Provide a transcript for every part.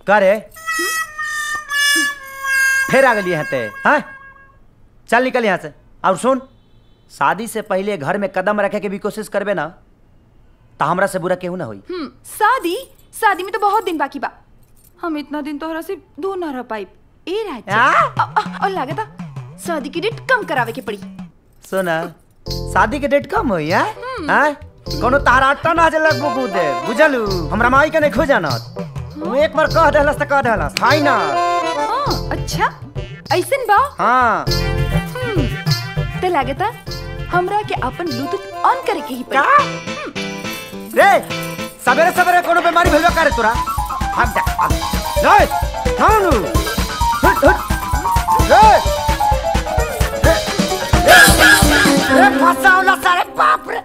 का रे फिर आ गई यहाँ ते हाँ चल निकल यहाँ से और सुन शादी से पहले घर में कदम रखे के भी कोशिश करबे ना तो हमरा से बुरा केहू ना होई हम्म शादी शादी में तो बहुत दिन बाकी बा हम इतना दिन तोहरा से दूर ना रह पाई ए राजा आ? अ- अ- और लागता शादी की डेट कम करावे के पड़ी सुना शादी के डेट कम होई है हैं कोनो तारा अट्टा ना जलक बुकू दे बुझलू हमरा माई के नहीं खोजाना तू एक बार कह देहलस त कह देहलस फाइनल हाँ अच्छा ऐसन बा हाँ हम्म, ते लागता हमरा के अपन ब्लूटूथ ऑन करे के ही का पड़ी रे सवेरे सवेरे कोनो बीमारी भेलबे करे तोरा हट जा रे थानु हट हट रे रे रे रे फसावला सारे बाप रे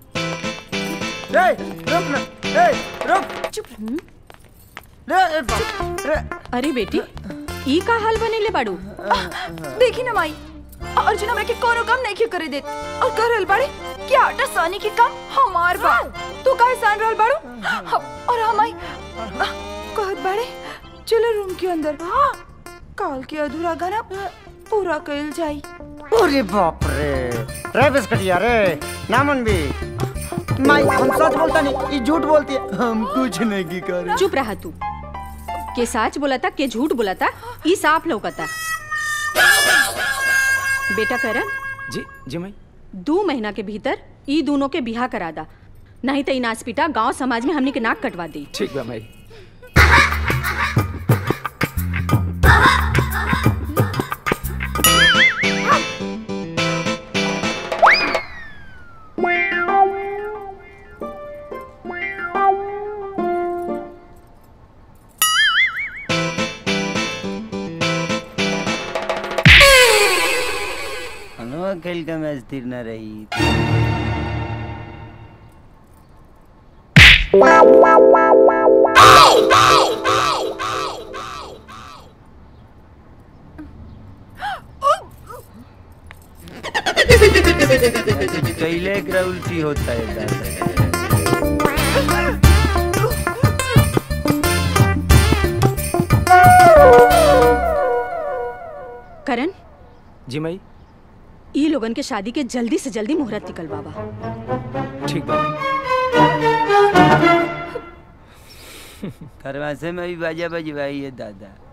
रे रुक ना रे रुक चुप रे रे बाप रे अरे बेटी ई का हाल बनेले बाड़ू देखी ना माई अर्जुन हमरा के कोनो काम नहीं क्यों करे देत और कर रहल बाड़े कि आटा सानी के काम हमार बा तू काहे सान रहल बाड़ू हम- और हम आई कहत बाड़े चलो रूम के अंदर काल के अधूरा गाना पूरा कइल जाई अरे बाप रे रे बिस्कटिया रे नामन भी माई हम सच बोलता नहीं ये झूठ बोलती है हम कुछ नहीं की कर चुप रहा तू के सच बोलता के झूठ बोलता ई साफ लौकता बेटा करण जी जी माई दो महीना के भीतर ई दोनों के बिहा करा दा नहीं तो ई नाचपीटा गांव समाज में हमनी के नाक कटवा दी ठीक बा माई हनुआ खेल का मैच स्थिर न रही कैले एकरा उल्टी होता है दादा करण जी माई ई लोगन के शादी के जल्दी से जल्दी मुहूर्त निकल बाबा ठीक बा खरवासे में भी बाजा बजवाई है दादा